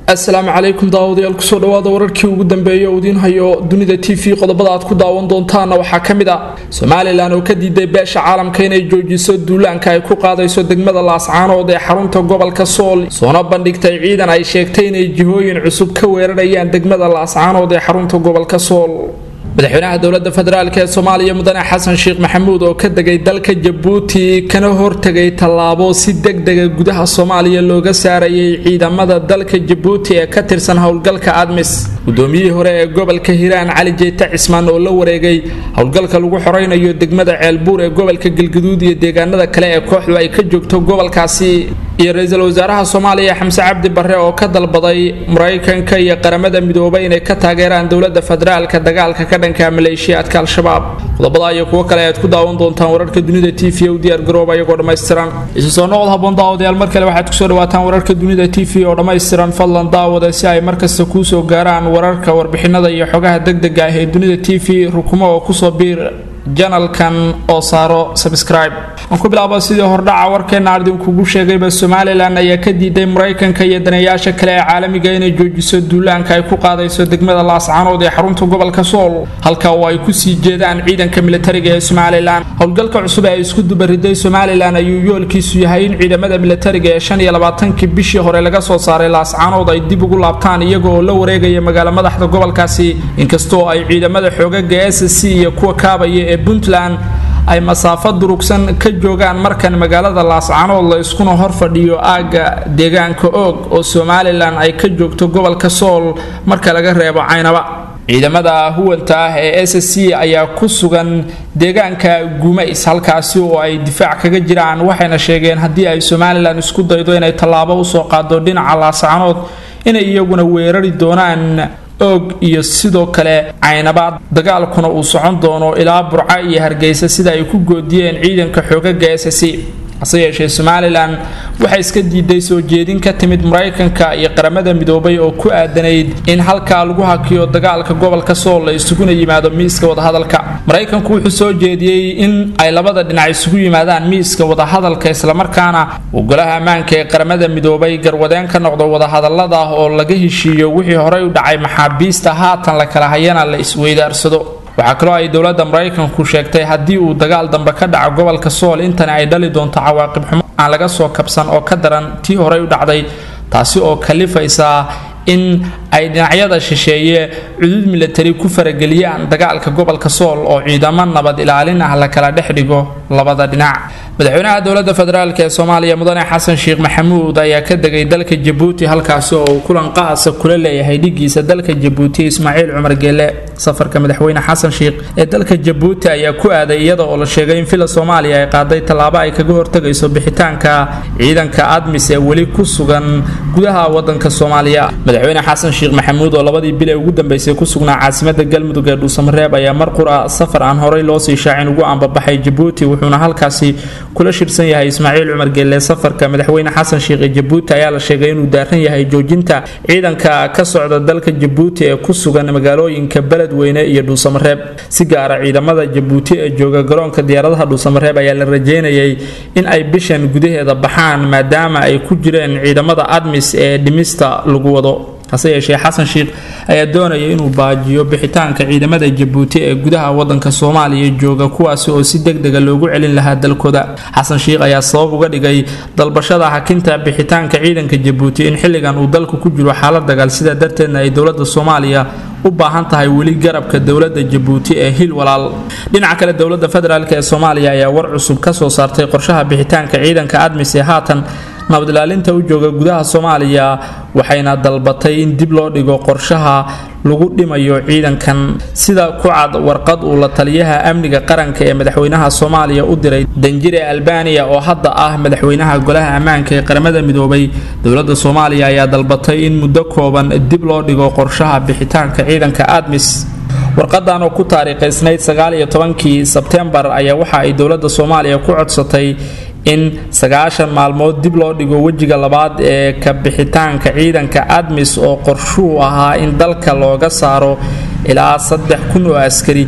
asalaamu calaykum daawadayaal kusoo dhawaada wararkii ugu dambeeya uu idiin hayo dunida t v qodobada aad ku daawan doontaana waxaa ka mid ah somalilan oo ka diiday beesha caalamka inay joojiso duulaanka ay ku qaadayso degmada laascaanood ee xarunta gobolka sool soona bandhigtay ciidan ay sheegtay inay jihooyin cusub ka weerarayaan degmada laascaanood ee xarunta gobolka sool madaxweynaha dowlada federaalk ee soomaaliya mudane xasan sheekh maxamuud oo ka degay dalka jabuuti kana hortegay tallaabo si degdega gudaha soomaaliya looga saarayay ciidamada dalka jabuuti ee ka tirsan howlgalka admis gudoomiyihii hore ee gobolka hiiraan cali jeyte cismaan oo la wareegay howlgalka lagu xoreynayo degmada ceelbuur ee gobolka galgaduud iyo deegaanada kale ee kooxdu ay ka joogto gobolkaasi iyo ra-iisul wasaaraha soomaaliya xamse cabdi barre oo ka dalbaday maraykanka iyo qaramada midoobay inay ka taageeraan dowlada federaalka dagaalka ka dhanka maleeshiyaadka al-shabaab qodobada iyo kuwo kale ayaad ku daawan doontaan wararka dunida t v u diyaar garooba iyagoo dhammaystiran isu soo noqod haboon daawadayaal mar kale waxaad kusoo dhawaataan wararka dunida t v oo dhammaystiran fadlan daawada si ay markasta kuusoo gaaraan wararka warbixinada iyo xogaha degdega ah ee dunida t v rukumo oo kusoo biir janalkan oo saaro sabscribe aan ku bilaabo sidii hordhaca warkeena ardinkugu sheegayba somalilan ayaa ka diiday maraykanka iyo daneeyaasha kale ee caalamiga inay joojiso duulaanka ay ku qaadayso degmada laascaanood ee xarunta gobolka sool halka oo ay kusii jeedaan ciidanka militariga ee somalilan howlgalka cusub ee ay isku dubariday somalilan ayuu yoolkiisu yahay in ciidamada militariga ee shan iyo labaatankii bishii hore laga soo saaray laascaanood ay dib ugu laabtaan iyaga oo la wareegaya magaalo madaxda gobolkaasi inkastoo ay ciidamada xoogaga s c iyo kuwa kaabaya ee puntland ay masaafo durugsan ka joogaan markan magaalada laascaanood la iskuna hor fadhiyo aagga deegaanka oog oo somalilan ay ka joogto gobolka sool marka laga reebo caynaba ciidamada huwanta ah ee s c ayaa ku sugan deegaanka gumays halkaasi oo ay difaac kaga jiraan waxayna sheegeen haddii ay somalilan isku daydo inay tallaabo usoo qaado dhinaca laascaanood inay iyaguna weerari doonaan oog iyo sidoo kale caynabaad dagaalkuna uu socon doono ilaa burca iyo hargeysa sida ay ku goodiyeen ciidanka xoogaga s c hase yeeshee somalilan waxay iska diiday soo jeedin ka timid maraykanka iyo qaramada midoobay oo ku aadanayd in halkaa lagu hakiyo dagaalka gobolka sool la isuguna yimaado miiska wadahadalka maraykanku wuxuu soo jeediyey in ay labada dhinac isugu yimaadaan miiska wadahadalka islamarkaana golaha ammaanka ee qaramada midoobay garwadeen ka noqdo wadahadalada oo laga heshiiyo wixii horey u dhacay maxaabiista haatan la kala hayana la isweydaarsado waxaa kaloo ay dowladda maraykanku sheegtay haddii uu dagaal dambe ka dhaco gobolka sool intani ay dhali doonto cawaaqib xumo aan laga soo kabsan oo ka daran tii horey u dhacday taasi oo kalifaysa in ay dhinacyada shisheeye cudud milatari ku farageliyaan dagaalka gobolka sool oo ciidamo nabad ilaalin ah la kala dhex dhigo labada dhinac madaxweynaha dowlada federaalk ee soomaaliya mudane xasan sheekh maxamuud ayaa ka degay dalka jabuuti halkaasi oo uu kulan qaasa kula leeyahay dhigiisa dalka jabuuti ismaaciil cumar geele safarka madaxweyne xasan sheekh ee dalka jabuuti ayaa ku aaday iyada oo la sheegay in fila soomaaliya ay qaaday tallaabo ay kaga hortagayso bixitaanka ciidanka admis ee weli ku sugan gudaha wadanka soomaaliya madaxweyne xasan sheekh maxamuud oo labadii bil ee ugu dambeysay ku sugnaa caasimada galmudug ee dhuusamareeb ayaa mar qura safar aan horey loosii shaacin ugu ambabaxay jabuuti wuxuuna halkaasi kula shirsan yahay ismaaciil cumar geelle safarka madaxweyne xasan sheekh ee jabuuti ayaa la sheegay inuu daaran yahay joojinta ciidanka ka socda dalka jabuuti ee ku sugan magaalooyinka beledweyne iyo dhuusamareeb si gaara ciidamada jabuuti ee jooga garoonka diyaaradaha dhuusamareeb ayaa la rajeynayay in ay bishan gudaheeda baxaan maadaama ay ku jireen ciidamada admis ee dhimista lagu wado hase yeeshee xasan sheekh ayaa doonaya inuu baajiyo bixitaanka ciidamada jabuuti ee gudaha wadanka soomaaliya jooga kuwaasi oo si degdega loogu celin lahaa dalkooda xasan sheekh ayaa sabab uga dhigay dalbashada hakinta bixitaanka ciidanka jabuuti in xilligan uu dalku ku jiro xaalad dagaal sidaa darteedna ay dowlada soomaaliya u baahan tahay weli garabka dowlada jabuuti ee hil walaal dhinaca kale dowlada federaalk ee soomaaliya ayaa war cusub kasoo saartay qorshaha bixitaanka ciidanka admis ee haatan nabad ilaalinta u jooga gudaha soomaaliya waxayna dalbatay in dib loo dhigo qorshaha lagu dhimayo ciidankan sida ku cad warqad uu la taliyaha amniga qaranka ee madaxweynaha soomaaliya u diray danjire albaniya oo hadda ah madaxweynaha golaha ammaanka ee qaramada midoobay dowlada soomaaliya ayaa dalbatay in muddo kooban dib loo dhigo qorshaha bixitaanka ciidanka admis warqadan oo ku taariikhaysnayd sagaaliyo tobankii sebtembar ayaa waxa ay dowlada soomaaliya ku codsatay in sagaashan maalmood dib loo dhigo wejiga labaad ee ka bixitaanka ciidanka admis oo qorshuu ahaa in dalka looga saaro ilaa saddex kun oo askari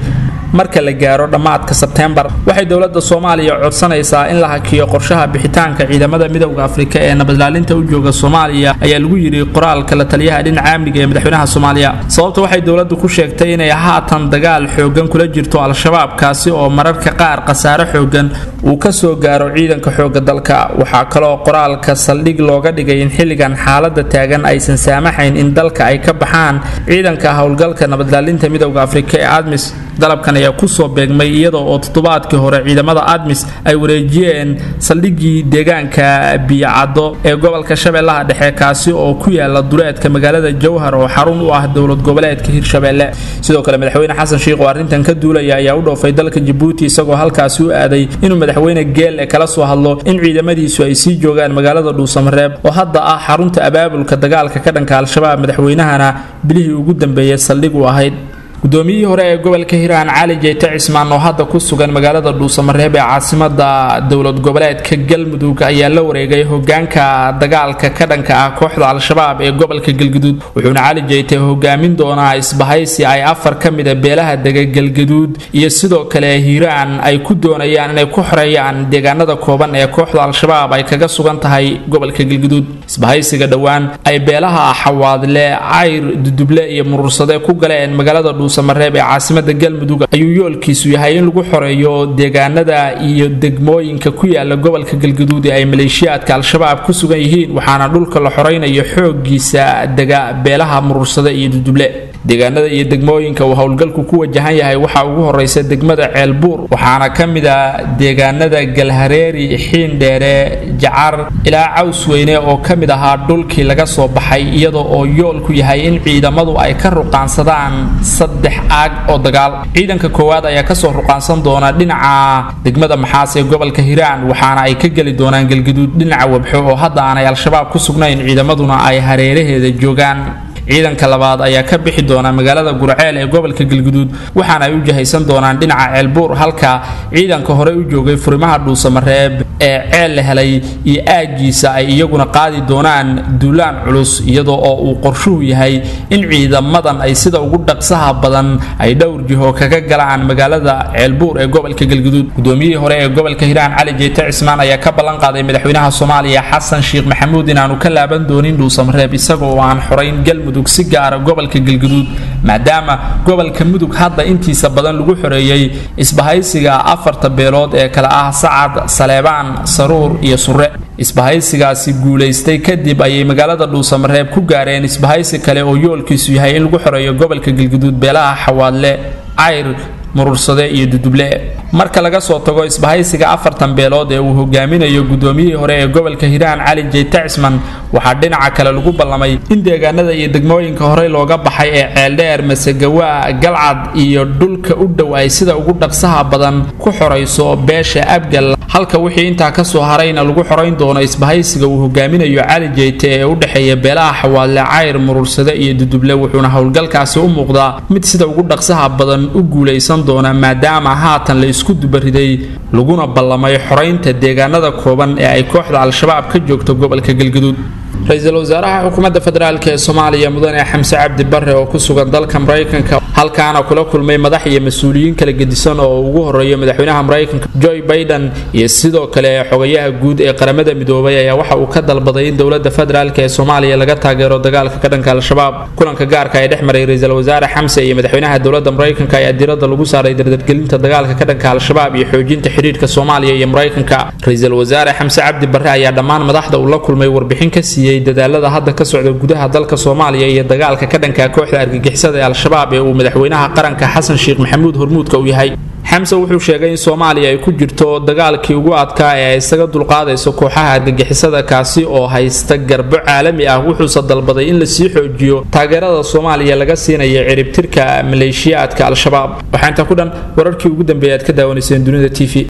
marka la gaaro dhammaadka sebteembar waxay dowladda soomaaliya codsanaysaa in la hakiyo qorshaha bixitaanka ciidamada midowda afrika ee nabadlaalinta u jooga soomaaliya ayaa lagu yidhi qoraalka la taliyaha dhinaca amniga ee madaxweynaha soomaaliya sababta waxay dowladdu ku sheegtay inay haatan dagaal xoogan kula jirto al-shabaab kaasi oo mararka qaar khasaare xoogan uu ka soo gaaro ciidanka xooga dalka waxaa kaloo qoraalka saldhig looga dhigay in xilligan xaalada taagan aysan saamaxayn in dalka ay ka baxaan ciidanka howlgalka nabadlaalinta midowda afrika ee admis dalabkan ayaa kusoo beegmay iyadoo oo toddobaadkii hore ciidamada admis ay wareejiyeen saldhigii deegaanka biyocaddo ee gobolka shabeellaha dhexe kaasi oo ku yaala duleedka magaalada jowhar oo xarun u ah dowlad goboleedka hirshabeelle sidoo kale madaxweyne xasan sheikh oo arrintan ka duulaya ayaa u dhoofay dalka jabuuti isagoo halkaasi u aaday inuu madaxweyne geelle kala soo hadlo in ciidamadiisu ay sii joogaan magaalada dhuusamareeb oo hadda ah xarunta abaabulka dagaalka ka dhanka al-shabaab madaxweynahana bilihii ugu dambeeyay saldhig u ahayd gudoomiyihii hore ee gobolka hiiraan cali jeyte cismaan oo hadda ku sugan magaalada dhuusamareeb ee caasimada dowlad goboleedka galmudug ayaa la wareegay hogaanka dagaalka ka dhanka ah kooxda al-shabaab ee gobolka galgaduud wuxuuna cali jeyte hogaamin doonaa isbahaysi ay afar ka mida beelaha dega galgaduud iyo sidoo kale hiiraan ay ku doonayaan inay ku xoreeyaan deegaanada kooban ee kooxda al-shabaab ay kaga sugan tahay gobolka galgaduud isbahaysiga dhowaan ay beelaha xawaadle cayr duduble iyo murursade ku galeen magaalada samareeb ee caasimada galmudug ayuu yoolkiisu yahay in lagu xoreeyo deegaanada iyo degmooyinka ku yaala gobolka galgaduud ee ay maleeshiyaadka al-shabaab ku sugan yihiin waxaana dhulka la xoreynayo xoogiisa dega beelaha murursade iyo duduble deegaanada iyo degmooyinka uu howlgalku ku wajahan yahay waxaa ugu horeysa degmada ceelbuur waxaana ka mid a deegaanada galhareeri xiindheere jacar ilaa cawsweyne oo ka mid ahaa dhulkii laga soo baxay iyadoo oo yoolku yahay in ciidamadu ay ka ruqaansadaan saddex aag oo dagaal ciidanka koowaad ayaa kasoo ruqaansan doona dhinaca degmada maxaas ee gobolka hiiraan waxaana ay ka geli doonaan galgaduud dhinaca wabxo oo hadda aanay al-shabaab ku sugnayn ciidamaduna ay hareeraheeda joogaan ciidanka labaad ayaa ka bixi doona magaalada gurceel ee gobolka galguduud waxaana ay u jahaysan doonaan dhinaca ceelbuur halka ciidanka hore u joogay furimaha dhuusamareeb ee ceel la helay iyo aagiisa ay iyaguna qaadi doonaan duulaan culus iyadoo oo uu qorshuhu yahay in ciidamadan ay sida ugu dhaqsaha badan ay dhowr jiho kaga galaan magaalada ceelbuur ee gobolka galguduud gudoomiyihii hore ee gobolka hiiraan cali jeete cismaan ayaa ka ballan qaaday madaxweynaha soomaaliya xasan sheekh maxamuud inaanu ka laaban doonin dhuusamareeb isagoo aan xorayn galmudug si gaara gobolka galguduud maadaama gobolka mudug hadda intiisa badan lagu xoreeyey isbahaysiga afarta beelood ee kale ah sacad saleebaan saruur iyo surre isbahaysigaasi guulaystay kadib ayay magaalada dhuusamareeb ku gaareen isbahaysi kale oo yoolkiisu yahay in lagu xoreeyo gobolka galguduud beelaha xawaadle cayr murursade iyo duduble marka laga soo tago isbahaysiga afartan beelood ee uu hogaaminayo gudoomiyihii hore ee gobolka hiiraan cali jeyte cisman waxaa dhinaca kale lagu ballamay in deegaanada iyo degmooyinka horey looga baxay ee ceeldheer masegawaa galcad iyo dhulka u dhow ay sida ugu dhaqsaha badan ku xorayso beesha abgal halka wixii intaa kasoo harayna lagu xorayn doono isbahaysiga uu hogaaminayo cali jeyte ee u dhexeeya beelaha xawaadle cayr murursade iyo duduble wuxuuna howlgalkaasi u muuqdaa mid sida ugu dhaqsaha badan u guulaysan doona maadaama haatan la isku dubariday laguna ballamay xoraynta deegaanada kooban ee ay kooxda al-shabaab ka joogto gobolka galgaduud ra-iisul wasaaraha xukuumadda federaalk ee soomaaliya mudane xamse cabdi bare oo ku sugan dalka maraykanka halkaana kula kulmay madax iyo mas-uuliyiin kala gedisan oo ugu horeeyo madaxweynaha maraykanka joe baiden iyo sidoo kale xogayaha guud ee qaramada midoobay ayaa waxa uu ka dalbaday in dowladda federaalk ee soomaaliya laga taageero dagaalka ka dhanka al-shabaab kulanka gaarka ee dhex maray ra-iisul wasaare xamse iyo madaxweynaha dowladda maraykanka ayaa diradda lagu saaray dardargelinta dagaalka ka dhanka al-shabaab iyo xoojinta xidhiirka soomaaliya iyo maraykanka ra-iisul wasaare xamse cabdi bare ayaa dhammaan madaxda uu la kulmay warbixin ka siiyey dadaalada hadda ka socda gudaha dalka soomaaliya iyo dagaalka ka dhanka kooxda argagixisada ee al-shabaab ee uu madaxweynaha qaranka xasan sheekh maxamuud hormuudka u yahay xamse wuxuu sheegay in soomaaliya ay ku jirto dagaalkii ugu adkaa ee ay isaga dulqaadayso kooxaha argagixisada kaasi oo haysta garbo caalami ah wuxuuse dalbaday in lasii xoojiyo taageerada soomaaliya laga siinayo ciribtirka maleeshiyaadka al-shabaab waxaa intaa ku dhan wararkii ugu dambeeya aad ka daawanayseen dunida t v